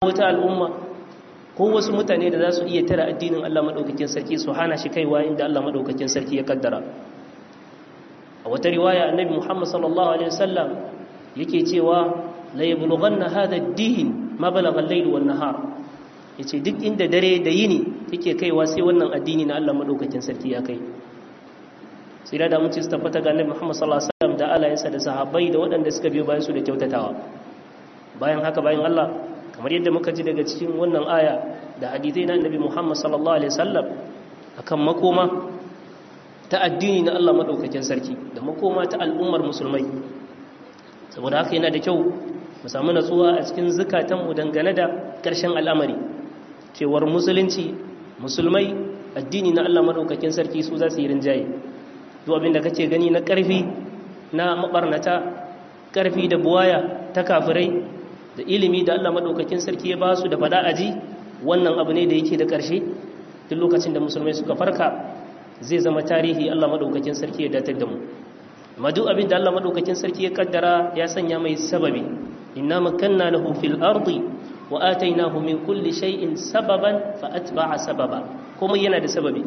wata al'umma ko wasu mutane da za su iya tara addinin Allah maɗaukakin sarki su hana shi kaiwa inda Allah maɗaukakin sarki ya kaddara a wata riwaya annabi Muhammad sallallahu alaihi wasallam yake cewa la yablughanna hadha ad-din ma balagha al-layl wan nahar yace duk inda dare da yini yake kaiwa sai wannan addini na Allah maɗaukakin sarki ya kai sai da mun ci tabbata ga annabi Muhammad sallallahu alaihi wasallam da alayensa da sahabbai da waɗanda suka biyo bayan su da kyautatawa bayan haka bayan Allah kamar yadda muka ji daga cikin wannan aya da hadithai na annabi Muhammad sallallahu alaihi wasallam akan makoma ta addini na Allah madaukakin sarki da makoma ta al'ummar musulmai saboda haka yana da kyau mu samu natsuwa a cikin zukatanmu dangane da ƙarshen al'amari cewar musulunci musulmai addini na Allah madaukakin sarki su za su yi rinjaye duk abin da kake gani na ƙarfi na mabarnata ƙarfi da buwaya ta kafirai da ilimi da Allah madaukakin sarki ya ba su da fada aji wannan abu ne da yake da ƙarshe duk lokacin da musulmai suka farka zai zama tarihi Allah madaukakin sarki ya datar da mu amma duk abin da Allah madaukakin sarki ya kaddara ya sanya mai sababi inna makanna lahu fil ardi wa atainahu min kulli shay'in sababan fa atba'a sababa kuma yana da sababi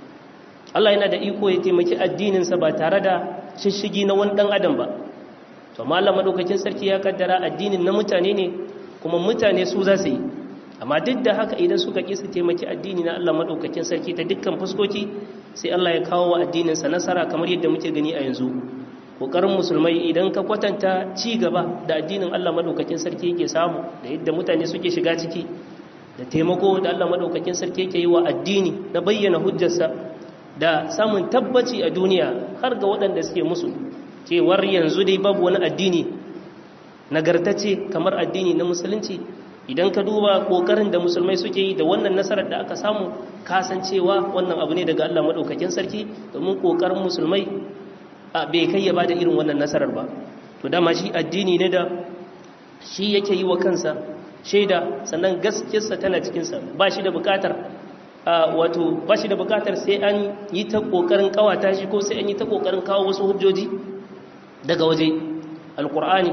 Allah yana da iko ya taimaki addinin sa ba tare da shishigi na wani dan adam ba to Allah madaukakin sarki ya kaddara addinin na mutane ne kuma mutane su za su yi amma duk da haka idan suka ƙi su taimaki addini na Allah madaukakin sarki ta dukkan fuskoki sai Allah ya kawo wa addinin sa nasara kamar yadda muke gani a yanzu kokarin musulmai idan ka kwatanta ci gaba da addinin Allah madaukakin sarki yake samu da yadda mutane suke shiga ciki da taimako da Allah madaukakin sarki yake yi wa addini na bayyana hujjarsa da samun tabbaci a duniya har ga waɗanda suke musu cewar yanzu dai babu wani addini nagartacce kamar addini na musulunci idan ka duba kokarin da musulmai suke yi da wannan nasarar da aka samu kasancewa wannan abu ne daga Allah madaukakin sarki domin kokarin musulmai a bai kai ya bada irin wannan nasarar ba to dama shi addini ne da shi yake yi wa kansa shaida sannan gaskiyarsa tana cikinsa ba shi da bukatar wato ba shi da bukatar sai an yi ta kokarin kawata shi ko sai an yi ta kokarin kawo wasu hujjoji daga waje alkur'ani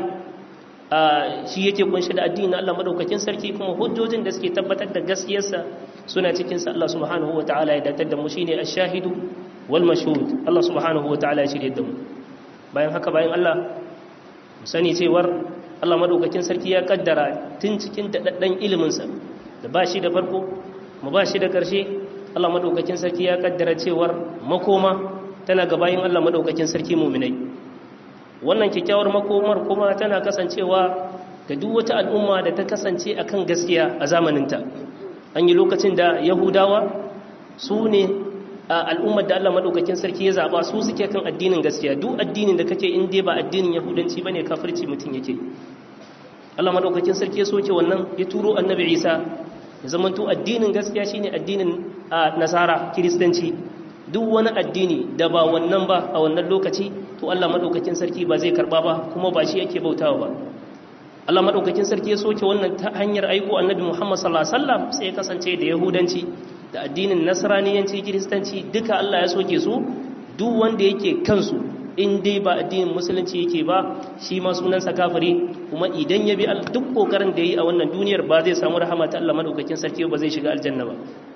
shi yake kunshi da addini Allah madaukakin sarki kuma hujjojin da suke tabbatar da gaskiyarsa suna cikin sa Allah subhanahu wataala ya datar da mu shine ash-shahidu wal mashhud Allah subhanahu wataala ya shirye da mu bayan haka bayan Allah mu sani cewar Allah madaukakin sarki ya kaddara tun cikin dadaddan ilimin sa da ba shi da farko mu ba shi da karshe Allah madaukakin sarki ya kaddara cewar makoma tana ga bayin Allah madaukakin sarki mu'minai wannan kyakkyawar makomar kuma tana kasancewa ga duk wata al'umma da ta kasance akan gaskiya a zamaninta an yi lokacin da yahudawa su ne al'ummar da Allah maɗaukakin sarki ya zaɓa su suke kan addinin gaskiya duk addinin da kake in dai ba addinin yahudanci bane kafirci mutum yake Allah maɗaukakin sarki ya soke wannan ya turo annabi Isa ya zamanto addinin gaskiya shine addinin nasara kiristanci duk wani addini da ba wannan ba a wannan lokaci to Allah madaukakin sarki ba zai karba ba kuma ba shi yake bautawa ba Allah madaukakin sarki ya soke wannan ta hanyar aiko annabi Muhammad sallallahu alaihi wasallam sai ya kasance da yahudanci da addinin nasraniyanci kiristanci duka Allah ya soke su duk wanda yake kansu in dai ba addinin musulunci yake ba shi ma sunansa kafiri kuma idan ya bi duk kokarin da yi a wannan duniyar ba zai samu rahama ta Allah madaukakin sarki ba zai shiga aljanna ba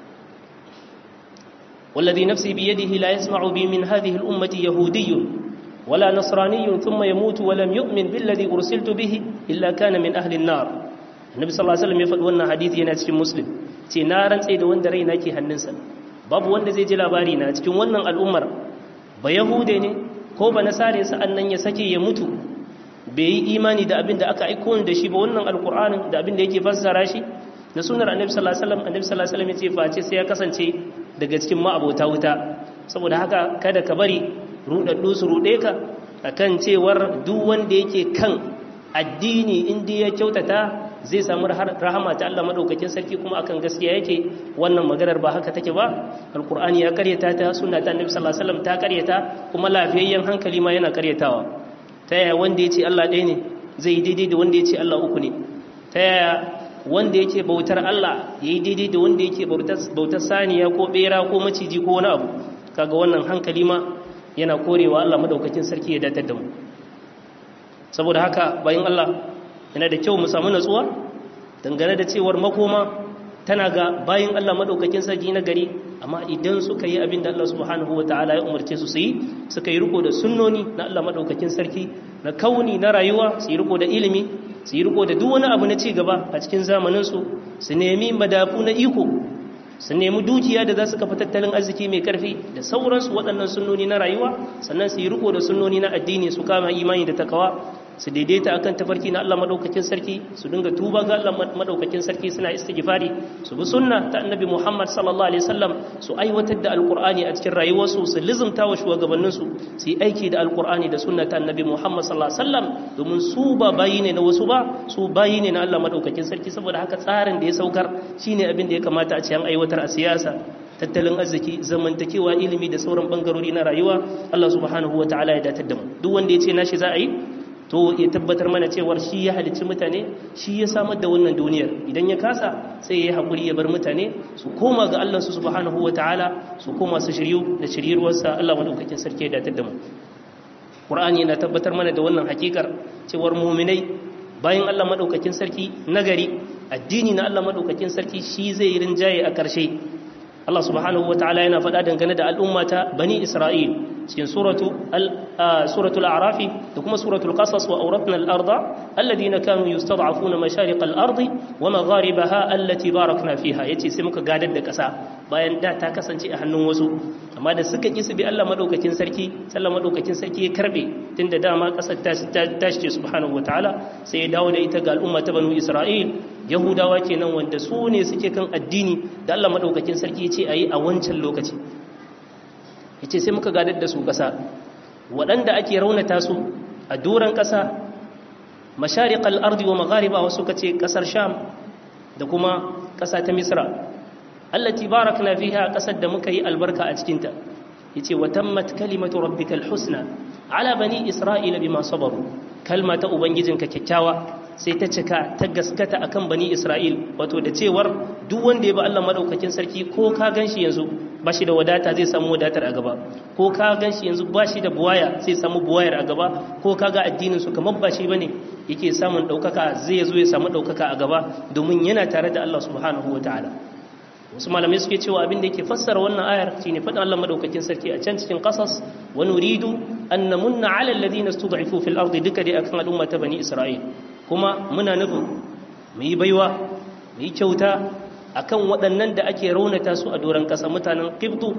والذي نفسي بيده لا يسمع بي من هذه الأمة يهودي ولا نصراني ثم يموت ولم يؤمن بالذي أرسلت به إلا كان من أهل النار النبي صلى الله عليه وسلم يفعل وانا حديث ينا cikin muslim ce na rantsa da wanda raina ke hannunsa babu wanda zai ji labari na cikin wannan al'ummar ba yahude ne ko ba nasare sa'an nan ya sake ya mutu bai yi imani da abin da aka aiko da shi ba wannan alqur'anin da abin da yake fassara shi da sunar annabi sallallahu alaihi wasallam annabi sallallahu alaihi wasallam ya ce face sai ya kasance daga cikin ma'abota wuta saboda haka kada ka bari rudaddu su rude ka akan cewar duk wanda yake kan addini inda ya kyautata zai samu rahama ta Allah madaukakin sarki kuma akan gaskiya yake wannan maganar ba haka take ba alqur'ani ya karyata ta sunna ta annabi sallallahu alaihi wasallam ta karyata kuma lafiyayyen hankali ma yana karyatawa ta yaya wanda yace Allah ɗaya ne zai daidai da wanda yace Allah uku ne ta yaya wanda yake bautar Allah yayi daidai da wanda yake bautar saniya ko bera ko maciji ko wani abu kaga wannan hankali ma yana korewa Allah madaukakin sarki ya datar da mu saboda haka bayan Allah yana da kyau mu samu natsuwa dangane da cewar makoma tana ga bayin Allah madaukakin sarki na gari amma idan suka yi abin da Allah subhanahu wataala ya umarce su su yi suka yi riko da sunnoni na Allah madaukakin sarki na kauni na rayuwa su yi riko da ilimi su yi riko da duk wani abu na ci gaba a cikin zamanin su su nemi madafu na iko su nemi dukiya da za su kafa tattalin arziki mai karfi da sauransu waɗannan sunnoni na rayuwa sannan su yi riko da sunnoni na addini su kama imani da takawa su daidaita akan tafarki na Allah madaukakin sarki su dinga tuba ga Allah madaukakin sarki suna istighfari su bi sunna ta annabi Muhammad sallallahu alaihi wasallam su aiwatar da alqur'ani a cikin rayuwarsu su lizumta wa shugabannin su su yi aiki da alqur'ani da sunna ta annabi Muhammad sallallahu alaihi wasallam domin su ba bayi ne na wasu ba su bayi ne na Allah madaukakin sarki saboda haka tsarin da ya saukar shine abin da ya kamata a ce an aiwatar a siyasa tattalin arziki zamantakewa ilimi da sauran bangarori na rayuwa Allah subhanahu wataala ya datar da mu duk wanda ya ce nashi za a yi to ya tabbatar mana cewar shi ya halicci mutane shi ya samar da wannan duniyar idan ya kasa sai ya yi haƙuri ya bar mutane su koma ga Allah su subhanahu wa ta'ala su koma su shiryu da shiryarwarsa Allah madaukakin sarki ya datar da mu Qur'ani yana tabbatar mana da wannan hakikar cewar mu'minai bayan Allah madaukakin sarki nagari addini na Allah madaukakin sarki shi zai yi rinjaye a ƙarshe Allah subhanahu wa ta'ala yana faɗa dangane da al'ummata bani Isra'il cikin suratul a'rafi da kuma suratul qasas wa awratna al-arda alladhina kanu yustad'afuna mashariq al-ardi wa magharibaha allati barakna fiha yace sai muka gadar da kasa bayan da ta kasance a hannun wasu amma da suka ki su bi Allah madaukakin sarki sallallahu madaukakin sarki ya karbe tunda dama kasar ta tashi ce subhanahu wataala sai ya dawo da ita ga al'umma ta banu Isra'il yahudawa kenan wanda su ne suke kan addini da Allah madaukakin sarki ya ce ayi a wancan lokaci yace sai muka gadar da su ƙasa waɗanda ake raunata su a doron ƙasa mashariqal ardi wa maghariba wasu kace ƙasar sham da kuma ƙasa ta misra allati barakna fiha ƙasar da muka yi albarka a cikin ta yace wa tammat kalimatu rabbikal husna ala bani isra'ila bima sabaru kalma ta ubangijinka kyakkyawa sai ta cika ta gaskata akan bani isra'il wato da cewar duk wanda ya ba Allah madaukakin sarki ko ka ganshi yanzu ba shi da wadata zai samu wadatar a gaba ko ka ganshi yanzu ba shi da buwaya zai samu buwayar a gaba ko ka ga addinin su kamar ba shi bane yake samun daukaka zai zo ya samu daukaka a gaba domin yana tare da Allah subhanahu wataala wasu malamai suke cewa abin da yake fassara wannan ayar shine faɗin Allah madaukakin sarki a can cikin qasas wa nuridu an namunna ala alladhina stud'ifu fil ardi duka dai akan al'umma ta bani isra'il kuma muna nufin mu yi baiwa mu yi kyauta akan waɗannan da ake raunata su a doron ƙasa mutanen qibtu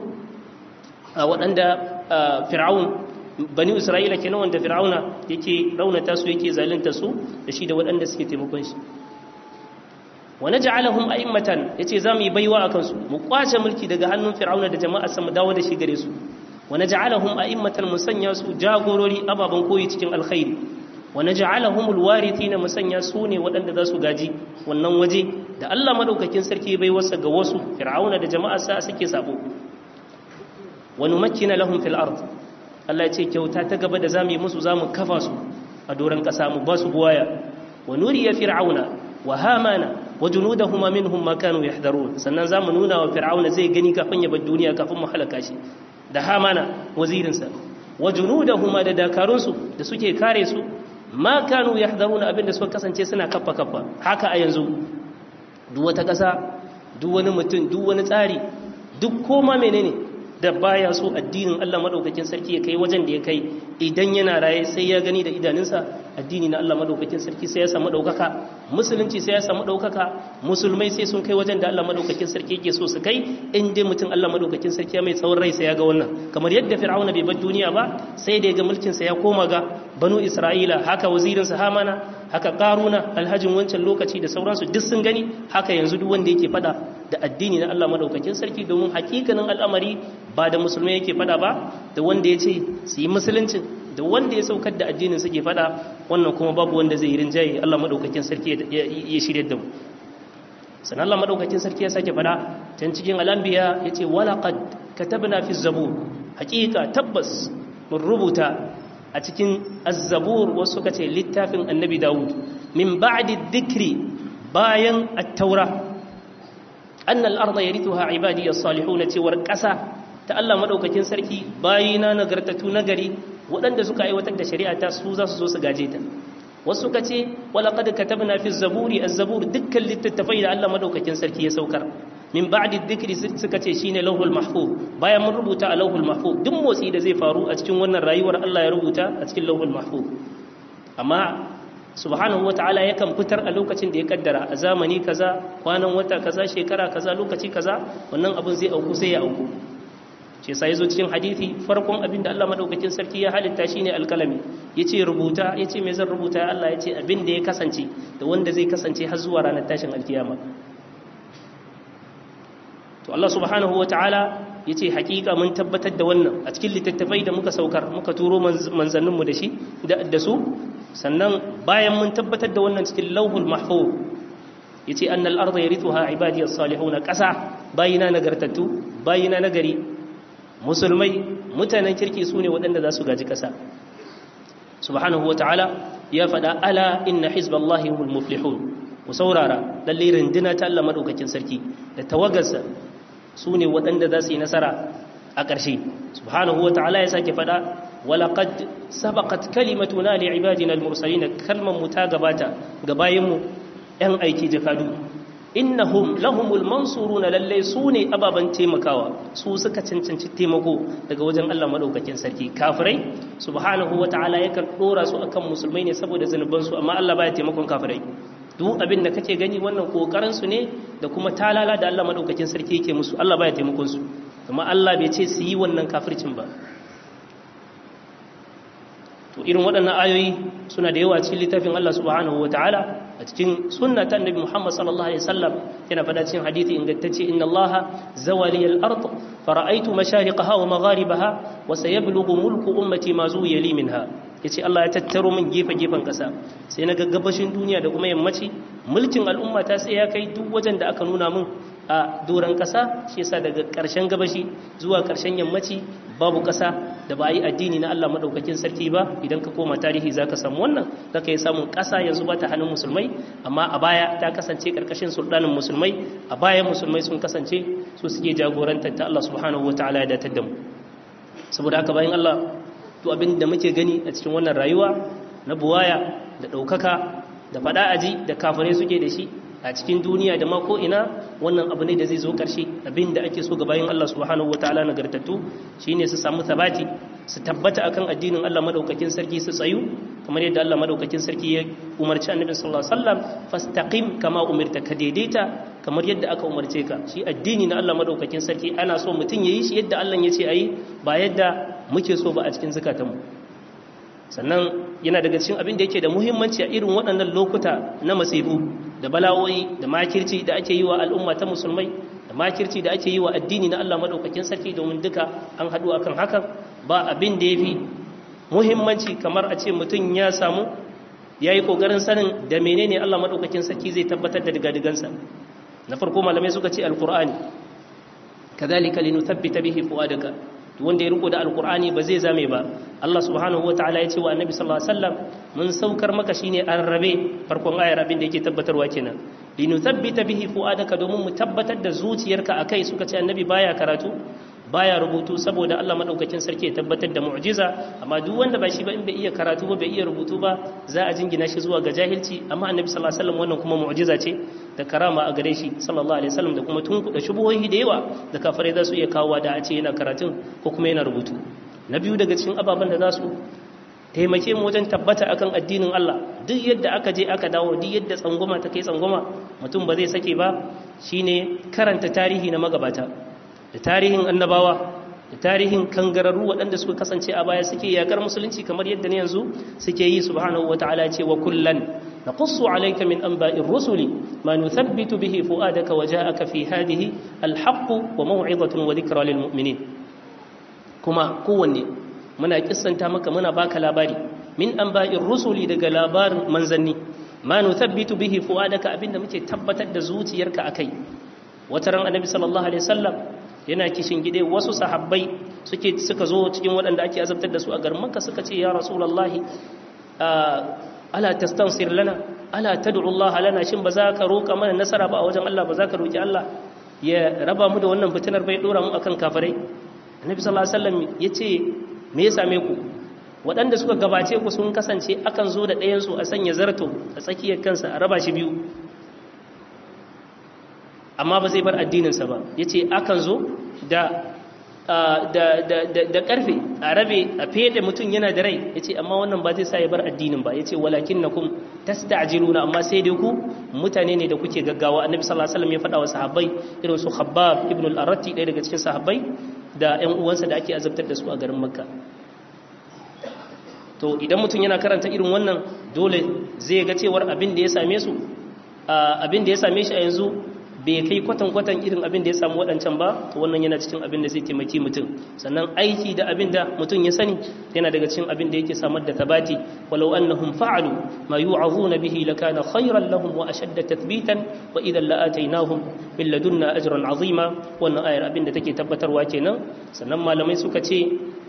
a waɗanda fir'aun bani isra'ila kenan wanda fir'auna yake raunata su yake zalunta su da shi da waɗanda suke taimakon shi wa naj'alahum a'immatan yace zamu yi baiwa akan su mu kwace mulki daga hannun fir'auna da jama'a sa mu dawo da shi gare su wa naj'alahum a'immatan musanya su jagorori ababan koyi cikin alkhairi wa naj'alahum alwarithina musanya su ne waɗanda za su gaji wannan waje da Allah madaukakin sarki bai wasa ga wasu fir'auna da jama'a sa suke sabo wa numakkina lahum fil ard Allah ya ce kyauta ta gaba da zamu yi musu zamu kafa su a doran kasa mu ba su buwaya wa nuriya fir'auna wa hamana wa junudahuma minhum ma kanu yahdharun sannan zamu nuna wa fir'auna zai gani kafin ya bar duniya kafin mu halaka shi da hamana wazirin sa wa junudahuma da dakarun su da suke kare su ma kanu yahdharun abinda suka kasance suna kaffa kaffa haka a yanzu duk wata kasa duk wani mutum duk wani tsari duk koma menene da baya so addinin Allah madaukakin sarki ya kai wajen da ya kai idan yana raye sai ya gani da idanunsa addini na Allah madaukakin sarki sai ya samu daukaka musulunci sai ya samu daukaka musulmai sai sun kai wajen da Allah madaukakin sarki yake so su kai in dai mutum Allah madaukakin sarki ya mai tsawon rai sai ya ga wannan kamar yadda fir'auna bai bar duniya ba sai da ya ga mulkin sa ya koma ga banu isra'ila haka wazirin sa hamana haka karuna alhajin wancan lokaci da sauransu duk sun gani haka yanzu duk wanda yake fada da addini na Allah madaukakin sarki domin hakikanin al'amari ba da musulmai yake fada ba da wanda ya ce su yi musuluncin da wanda ya saukar da addinin suke fada wannan kuma babu wanda zai yi rinjaye Allah madaukakin sarki ya shirya da mu sannan Allah madaukakin sarki ya sake fada can cikin al'anbiya yace walaqad katabna fi zabur hakika tabbas mun rubuta a cikin az-zabur wasu suka ce littafin annabi Dawud min ba'di dhikri bayan at-taura anna al-ardha yarithuha ibadi as-salihun cewar ƙasa ta Allah madaukakin sarki bayina nagartatu nagari waɗanda suka aiwatar da shari'a ta su za su zo su gaje ta wasu ka ce walaqad katabna fi zaburi az-zabur dukkan littattafai da Allah madaukakin sarki ya saukar min ba'di dhikri suka ce shine lauhul mahfuz bayan mun rubuta a lauhul mahfuz duk motsi da zai faru a cikin wannan rayuwar Allah ya rubuta a cikin lauhul mahfuz amma subhanahu wata'ala yakan fitar a lokacin da ya kaddara a zamani kaza kwanan wata kaza shekara kaza lokaci kaza wannan abin zai auku sai ya auku ce sai zo cikin hadisi farkon abin da Allah madaukakin sarki ya halitta shine alkalami yace rubuta yace me zan rubuta ya Allah yace abin da ya kasance da wanda zai kasance har zuwa ranar tashin alkiyama to Allah subhanahu wata'ala yace hakika mun tabbatar da wannan a cikin littattafai da muka saukar muka turo manzanninmu da shi da su sannan bayan mun tabbatar da wannan cikin lauhul mahfuz yace annal arda yarithuha ibadiyas salihun qasa bayina nagartattu bayina nagari musulmai mutanen kirki sune waɗanda za su gaji ƙasa subhanahu wataala ya faɗa ala inna hizballahi humul muflihun ku saurara lalle rinduna ta Allah madaukakin sarki da tawagarsa sune waɗanda za su yi nasara a ƙarshe subhanahu wataala ya sake faɗa walaƙad sabaƙat kalimatuna li ibadina al-mursalin kalman mu ta gabata ga bayinmu ɗan aiki jakadu innahum lahumul mansuruna lalle su ne ababan taimakawa su suka cancanci taimako daga wajen Allah madaukakin sarki kafirai subhanahu wataala yakan dora su akan musulmai ne saboda zanuban su amma Allah baya taimakon kafirai duk abin da kake gani wannan kokarin su ne da kuma talala da Allah madaukakin sarki yake musu Allah baya taimakon su kuma Allah bai ce su yi wannan kafircin ba to irin waɗannan ayoyi suna da yawa cikin littafin Allah subhanahu ta'ala a cikin sunna ta annabi Muhammad sallallahu alaihi wasallam yana fada cikin hadisi ingantacce inna Allah zawali al-ard fara'aytu mashariqaha wa magharibaha wa sayablughu mulku ummati ma zuwiya li minha yace Allah ya tattaro min gefe gefen kasa sai na gabashin duniya da kuma yammaci mulkin al'umma ta sai ya kai duk wajen da aka nuna min a doran kasa shi yasa daga ƙarshen gabashi zuwa ƙarshen yammaci babu ƙasa da ba a yi addini na Allah maɗaukakin sarki ba idan ka koma tarihi za ka samu wannan za ka yi samun ƙasa yanzu ba ta hannun musulmai amma a baya ta kasance ƙarƙashin sultanin musulmai a baya musulmai sun kasance su suke jagorantar ta Allah subhanahu wa ta'ala ya datar da mu saboda haka bayan Allah to abin da muke gani a cikin wannan rayuwa na buwaya da ɗaukaka da faɗa aji da kafirai suke da shi a cikin duniya da mako ina wannan abu ne da zai zo ƙarshe abin da ake so ga bayan Allah subhanahu wataala nagartattu shine su samu sabati su tabbata akan addinin Allah madaukakin sarki su tsayu kamar yadda Allah madaukakin sarki ya umarci Annabi sallallahu alaihi wasallam fastaqim kama umirta ka daidaita kamar yadda aka umarce ka shi addini na Allah madaukakin sarki ana so mutum yayi shi yadda Allah ya ce ayi ba yadda muke so ba a cikin zakatanmu sannan yana daga cikin abin da yake da muhimmanci a irin waɗannan lokuta na masifu da bala'o'i da makirci da ake yi wa al'umma ta musulmai da makirci da ake yi wa addini na Allah madaukakin sarki domin duka an haɗu akan hakan ba abin da yafi muhimmanci kamar a ce mutum ya samu ya yi ƙoƙarin sanin da menene Allah madaukakin sarki zai tabbatar da digadigansa na farko malamai suka ce alqur'ani kadhalika linuthabbita bihi fuadaka wanda ya riko da alkur'ani ba zai zame ba Allah subhanahu wataala ya ce wa annabi sallallahu alaihi wasallam mun saukar maka shine an rabe farkon ayar abin da yake tabbatarwa kenan linuthabbita bihi fuadaka domin mu tabbatar da zuciyarka akai suka ce annabi baya karatu baya rubutu saboda Allah madaukakin sarki ya tabbatar da mu'jiza amma duk wanda ba shi ba in bai iya karatu ba bai iya rubutu ba za a jingina shi zuwa ga jahilci amma annabi sallallahu alaihi wasallam wannan kuma mu'jiza ce da karama a gare shi sallallahu alaihi wasallam da kuma tunkuda shubuhohi da yawa da kafirai za su iya kawo da a ce yana karatun ko kuma yana rubutu na biyu daga cikin ababen da za su taimake mu wajen tabbata akan addinin Allah duk yadda aka je aka dawo duk yadda tsangwama ta kai tsangwama mutum ba zai sake ba shine karanta tarihi na magabata da tarihin annabawa da tarihin kangararru waɗanda suka kasance a baya suke yakar musulunci kamar yadda ne yanzu suke yi subhanahu wata'ala ce wa kullan naqussu alayka min anba'ir rusuli ma nuthabbitu bihi fuadaka wa ja'aka fi hadhihi alhaq wa maw'izatun wa dhikra lil mu'minin kuma kowanne muna kissanta maka muna baka labari min anba'ir rusuli daga labarin manzanni ma nuthabbitu bihi fuadaka abinda muke tabbatar da zuciyarka akai wataran annabi sallallahu alaihi wasallam yana kishin gide wasu sahabbai suke suka zo cikin waɗanda ake azabtar da su a garin Makka suka ce ya Rasulullahi ala tastansir lana ala tad'u Allah lana shin ba za ka roka mana nasara ba a wajen Allah ba za ka roki Allah ya raba mu da wannan fitinar bai dora mu akan kafirai Annabi sallallahu alaihi wasallam yace me ya same ku waɗanda suka gabace ku sun kasance akan zo da ɗayansu a sanya zarto a tsakiyar kansa a raba shi biyu amma ba zai bar addininsa ba ya ce akan zo da da ƙarfe a rabe a fede mutum yana da rai ya ce amma wannan ba zai sa ya bar addinin ba ya ce walakin na kun tasta'jiluna amma sai dai ku mutane ne da kuke gaggawa annabi sallallahu alaihi wasallam ya faɗa wa sahabbai irin su khabbab ibn al-arati ɗaya daga cikin sahabbai da ƴan uwansa da ake azabtar da su a garin makka to idan mutum yana karanta irin wannan dole zai ga cewar abin da ya same su abin da ya same shi a yanzu bai kai kwatan-kwatan irin abin da ya samu waɗancan ba to wannan yana cikin abin da zai taimaki mutum sannan aiki da abin da mutum ya sani yana daga cikin abin da yake samar da tabati walau annahum fa'alu ma yu'azuna bihi lakana khayran lahum wa ashadda tathbitan wa idan la'atainahum min ladunna ajran azima wannan ayar abin da take tabbatarwa kenan sannan malamai suka ce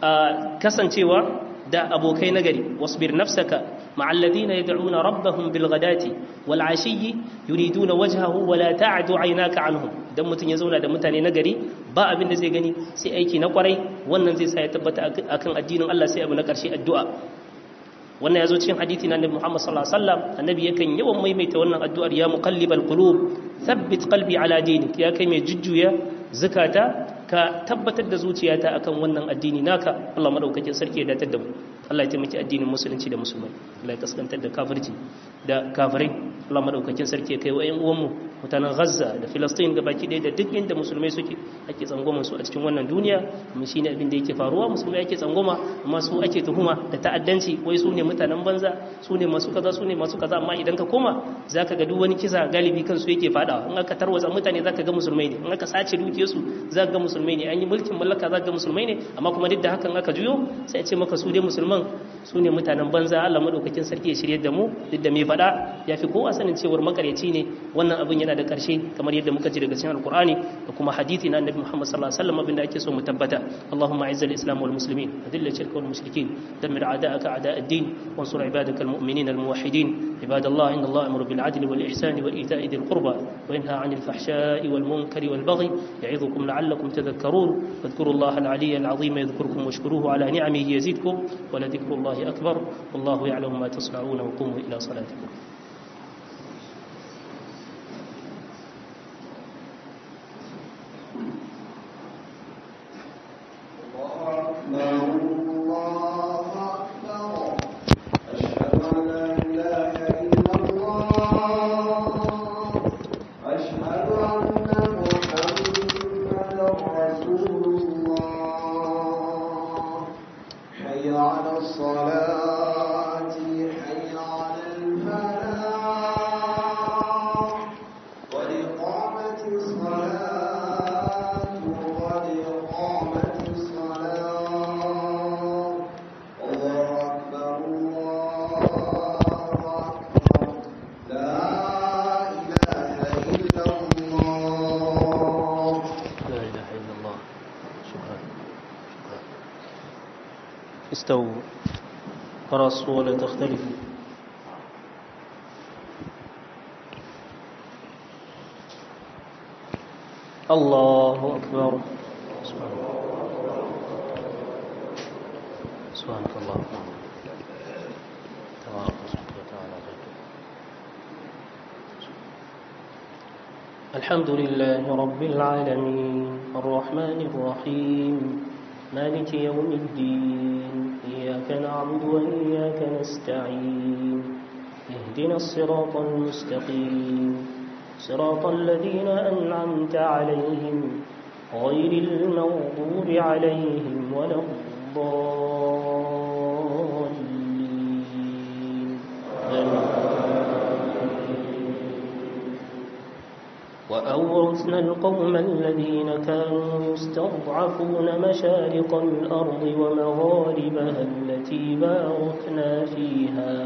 kasancewa da abokai nagari wasbir nafsaka ma'al ladina yad'una rabbahum bil ghadati wal ashiyyi yuriduna wajhahu wa la ta'du 'aynaka 'anhum dan mutun ya zauna da mutane nagari ba abin da zai gani sai aiki na kwarai wannan zai sa ya tabbata akan addinin Allah sai abu na karshe addu'a wannan yazo cikin hadisi na Annabi Muhammad sallallahu alaihi wasallam annabi yakan yawan maimaita wannan addu'ar ya muqallibal qulub thabbit qalbi ala dinik ya kai mai jujjuya zakata ka tabbatar da zuciyata akan wannan addini naka Allah madaukakin sarki ya datar da mu Allah ya taimaki addinin musulunci da musulmai Allah ya kaskantar da kafirci da kafirai Allah madaukakin sarki ya kai wa ƴan uwanmu mutanen Gaza da Filistin ga baki ɗaya da duk inda musulmai suke ake tsangwaman su a cikin wannan duniya kuma shine abin da yake faruwa musulmai ake tsangwama amma su ake tuhuma da ta'addanci wai su ne mutanen banza su ne masu kaza su ne masu kaza amma idan ka koma zaka ga duk wani kisa galibi kansu yake fadawa in aka tarwatsa mutane zaka ga musulmai ne in aka sace dukiyarsu zaka ga musulmai ne an yi mulkin mallaka zaka ga musulmai ne amma kuma duk da hakan aka juyo sai a ce maka su dai musulman su ne mutanen banza Allah madaukakin sarki ya shirye da mu duk da mai fada ya fi kowa sanin cewar makaryaci ne wannan abin yana da karshe kamar yadda muka ji daga cikin alkur'ani da kuma hadisi na annabi Muhammad sallallahu alaihi wasallam abin da ake so mu tabbata Allahumma izzil islam wal muslimin adilla shirka wal mushrikin dammir a'da'aka a'da' ad-din wansur ibadaka al mu'minin al muwahhidin عباد الله إن الله أمر بالعدل والإحسان وإيتاء ذي القربى وينهى عن الفحشاء والمنكر والبغي يعظكم لعلكم تذكرون فاذكروا الله العلي العظيم يذكركم واشكروه على نعمه يزدكم ولذكر الله أكبر والله يعلم ما تصنعون وقوموا إلى صلاتكم استووا فرصوا ولا تختلفوا الله أكبر سبحانك اللهم تبارك اسمك وتعالى الحمد لله رب العالمين الرحمن الرحيم مالك يوم الدين إياك نعبد وإياك نستعين اهدنا الصراط المستقيم صراط الذين أنعمت عليهم غير المغضوب عليهم ولا الضالين وأورثنا القوم الذين كانوا يستضعفون مشارق الأرض ومغاربها التي باركنا فيها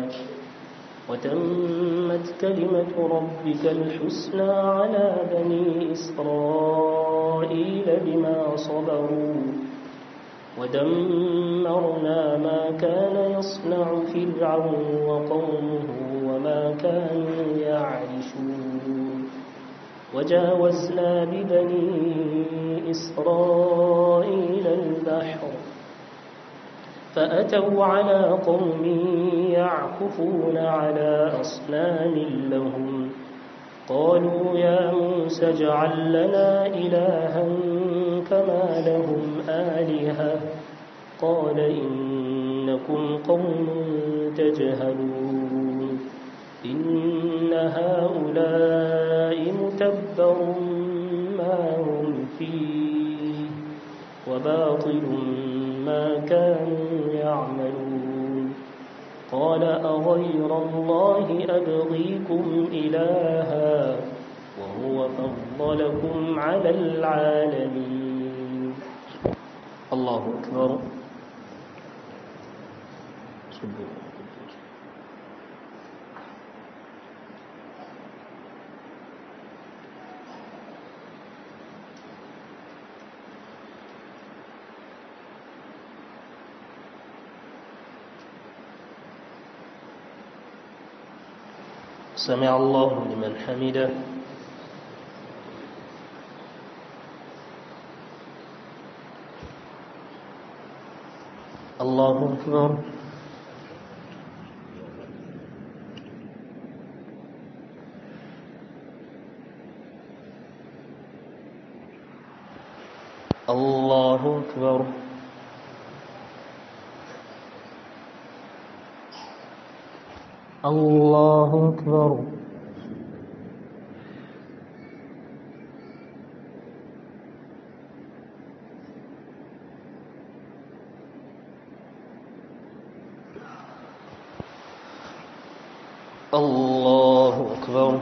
وتمت كلمة ربك الحسنى على بني إسرائيل بما صبروا ودمرنا ما كان يصنع فرعون وقومه وما كانوا يعرشون وجاوزنا ببني إسرائيل البحر فأتوا على قوم يعكفون على أصنام لهم قالوا يا موسى اجعل لنا إلها كما لهم آلهة قال إنكم قوم تجهلون إن هؤلاء متبر ما هم فيه وباطل ما كانوا يعملون قال أغير الله أبغيكم إلها وهو فضلكم على العالمين الله أكبر سمع الله لمن حمده الله أكبر الله أكبر الله أكبر الله أكبر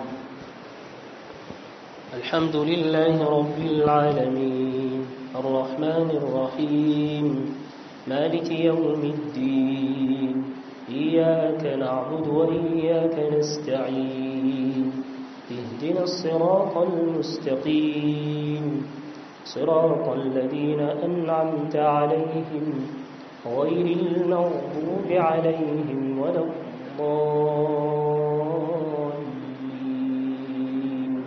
الحمد لله رب العالمين الرحمن الرحيم مالك يوم الدين إياك نعبد وإياك نستعين اهدنا الصراط المستقيم صراط الذين أنعمت عليهم غير المغضوب عليهم ولا الضالين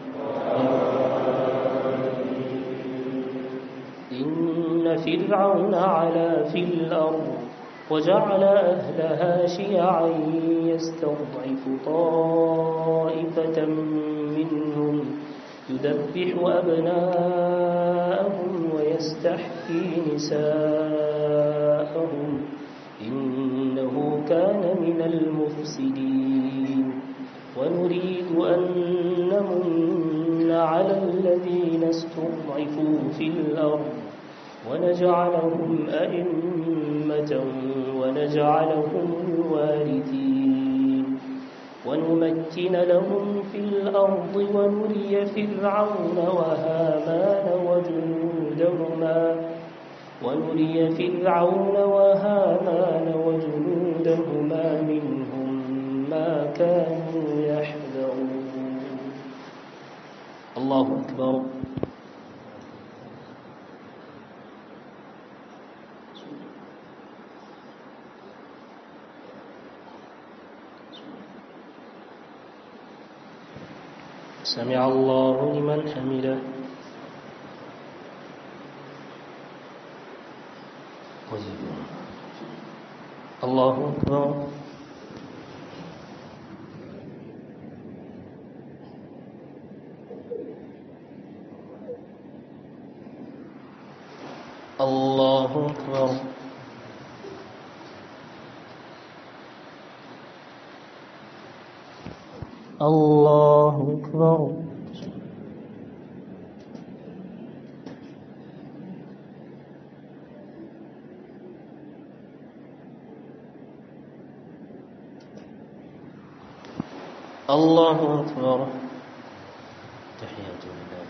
إن فرعون علا في الأرض وجعل أهلها شيعا يستضعف طائفة منهم يذبح أبناءهم ويستحيي نساءهم إنه كان من المفسدين ونريد أن نمن على الذين استضعفوا في الأرض ونجعلهم أئمة ونجعلهم الوارثين ونمكن لهم في الأرض ونري فرعون وهامان وجنودهما ونري فرعون وهامان وجنودهما منهم ما كانوا يحذرون الله أكبر سمع الله لمن حمده الله أكبر الله أكبر الله أكبر الله أكبر تحيات لله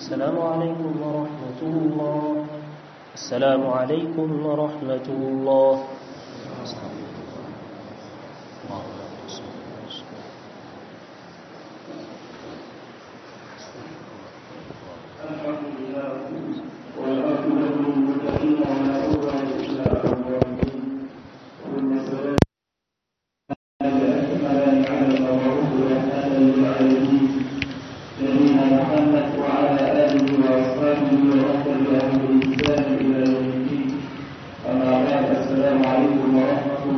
السلام عليكم ورحمة الله السلام عليكم ورحمة الله الحمد لله والعاقبة للمتقين ولا عدوان إلا على الظالمين ثم السلام الأكملان على المبعوث رحمة للعالمين نبينا محمد وعلى آله وأصحابه